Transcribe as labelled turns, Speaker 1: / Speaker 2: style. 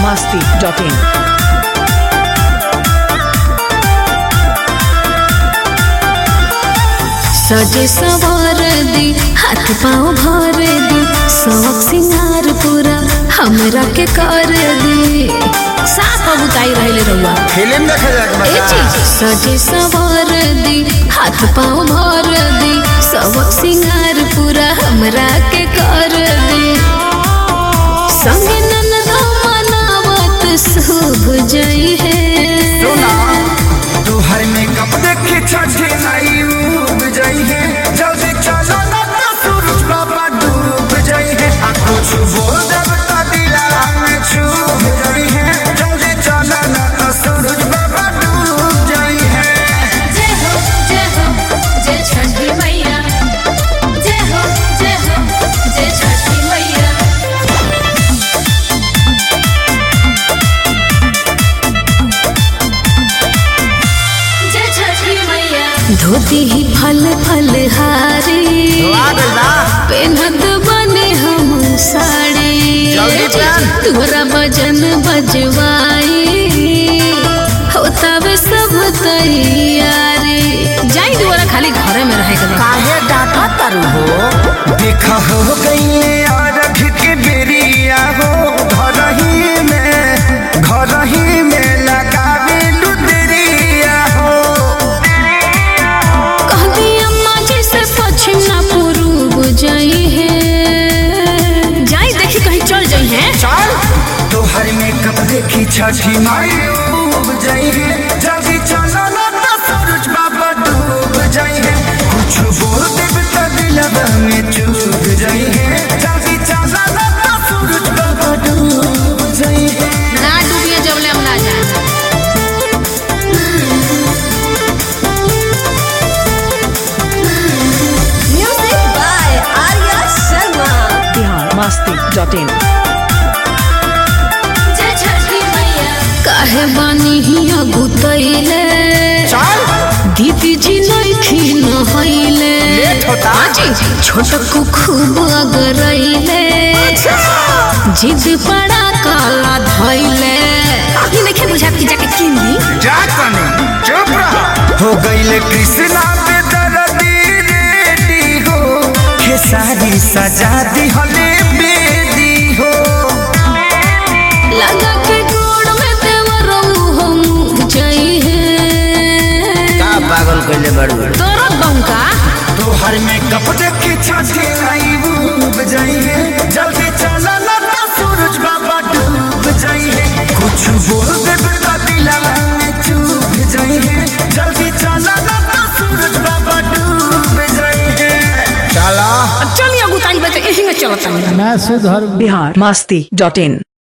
Speaker 1: masti.in.
Speaker 2: सजे सवार दी हाथ पाँव भर दी शौक सिंगार पूरा हमरा के कर दी साफ बुताई रहले रहुआ
Speaker 3: फिल्म देखे जाके
Speaker 2: ए
Speaker 3: बता
Speaker 2: चीज सजे सवार दी हाथ पाँव भर दी शौक सिंगार पूरा हमरा के कर दी संगे ननदा मनावत शुभ जई है
Speaker 3: सुना तोहर मेकअप देखे छठे नाई उब जाई है जल्दी चलो ना तो सूरज बाबा डूब जाई है आ कुछ बोल जब तो दिला में छूब जाई है जल्दी चलो ना तो सूरज बाबा डूब जाई है
Speaker 2: जय हो जय हो जय छठी मैया जय हो जय हो जय छठी मैया जय छठी मैया धोती ही फल फल हारी पेनत बने हम साड़ी
Speaker 3: जल्दी पहन।
Speaker 2: तोरा भजन बजवाई होता वे सब तैयारी जाई दुआरा खाली घरे में रहे के बा।
Speaker 3: काहे डाटा तरु हो देखा हो गई अरघ के बेरिया हो घर ही में घर ही में लगावे लुदरिया हो
Speaker 2: कहती अम्मा जी से पश्चिम ना पूर्व जाई है जाई देखी कहीं चल जाई है
Speaker 3: चल तोहर मेकअप देखी छठी माई डूब जाई है जल्दी चलो ना तो सूरज बाबा डूब जाई है कुछ बोल देब तो दिलवा में चूब जाई है जल्दी चलो ना तो सूरज बाबा डूब जाई है
Speaker 2: ना डूबिए जबले हम ना जाए
Speaker 4: Music by Arya Sharma.
Speaker 1: Bihar masti.in.
Speaker 2: जय छठी मैया काहे बानी हिया गुतैले
Speaker 3: चल
Speaker 2: दीदी जी नइखी नहैले
Speaker 3: लेट होता।
Speaker 2: आजी छोटकू खूब अगरैले जिद पड़ा काला धैले ई नइखे बुझात कि जाके किन ली
Speaker 3: जा कने चुप रह हो गईले कृष्णा पे दर्दी रेडी हो खेसारी सजा दी हले बेदी हो
Speaker 2: लगा के गोड़ में देवरो हम जई है
Speaker 3: पागल कइले बड़ू
Speaker 2: तोरा बंका
Speaker 3: तोहर में कप देखे छाती आई डूब जाई है जल्दी चला ना तो सूरज बाबा डूब जाई है कुछ बोल दे तो दिलवा में चूब जाई है जल्दी चला ना तो सूरज बाबा डूब जाई है चला
Speaker 2: चलिए गुताई बते यही में चलता
Speaker 5: मैं सुधर
Speaker 1: Bihar masti.in.